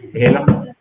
ሄሎ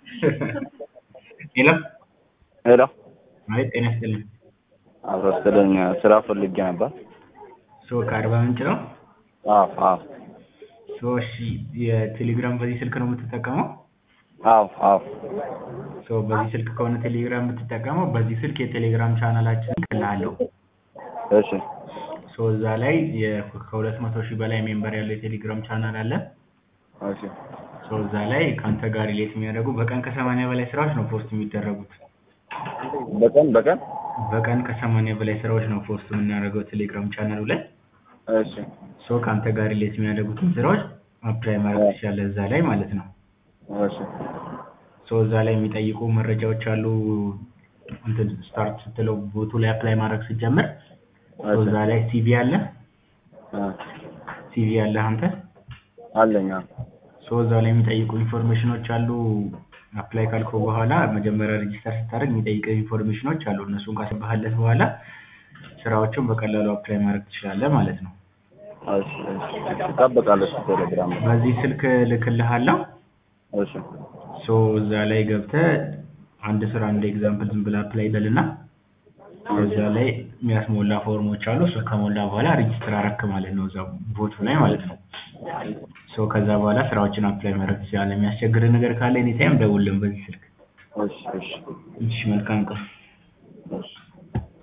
ሄሎ ሄሎ አቤት ጤና ይስጥልኝ አብሮ ስለኝ ስራ ፈልጌ ነበር። ሶ ከአርባ ምንጭ ነው አዎ አዎ ሶ እሺ የቴሌግራም በዚህ ስልክ ነው የምትጠቀመው አዎ አዎ ሶ በዚህ ስልክ ከሆነ ቴሌግራም የምትጠቀመው በዚህ ስልክ የቴሌግራም ቻናላችን እልክልሃለሁ እሺ ሶ እዛ ላይ የ- ከሁለት መቶ ሺህ በላይ ሜምበር ያለው የቴሌግራም ቻናል አለ እሺ ሶ እዛ ላይ ከአንተ ጋር ሪሌት የሚያደርጉ በቀን ከሰማንያ በላይ ስራዎች ነው ፖስት የሚደረጉት በቀን በቀን በቀን ከሰማንያ በላይ ስራዎች ነው ፖስት የምናደርገው ቴሌግራም ቻናሉ ላይ እሺ ሶ ከአንተ ጋር ሪሌት የሚያደርጉትን ስራዎች አፕላይ ማድረግ ትችላለህ እዛ ላይ ማለት ነው እሺ ሶ እዛ ላይ የሚጠይቁ መረጃዎች አሉ እንትን ስታርት ስትለው ቦቱ ላይ አፕላይ ማድረግ ስትጀምር ሶ እዛ ላይ ሲቪ አለ አ ሲቪ አለ አንተ አለኝ አዎ ሶ እዛ ላይ የሚጠይቁ ኢንፎርሜሽኖች አሉ አፕላይ ካልከው በኋላ መጀመሪያ ሬጂስተር ስታደርግ የሚጠይቁ ኢንፎርሜሽኖች አሉ እነሱን ካስገባህለት በኋላ ስራዎቹን በቀላሉ አፕላይ ማድረግ ትችላለህ ማለት ነው እሺ እሺ እጠብቃለሁ እሱ ቴሌግራም ላይ በዚህ ስልክ ልክልሃለሁ እሺ ሶ እዛ ላይ ገብተህ አንድ ስራ እንደ ኤግዛምፕል ዝም ብለህ አፕላይ በልና እዛ ላይ የሚያስሞላ ፎርሞች አሉ እሱ ከሞላ በኋላ ሬጂስተር አረክ ማለት ነው እዛ ቦቱ ላይ ማለት ነው ሶ ከዛ በኋላ ስራዎችን አፕላይ ማድረግ ትችላለህ የሚያስቸግርህ ነገር ካለ ኤኒታይም ደውልልን በዚህ ስልክ እሺ እሺ እሺ መልካም ቀን እሺ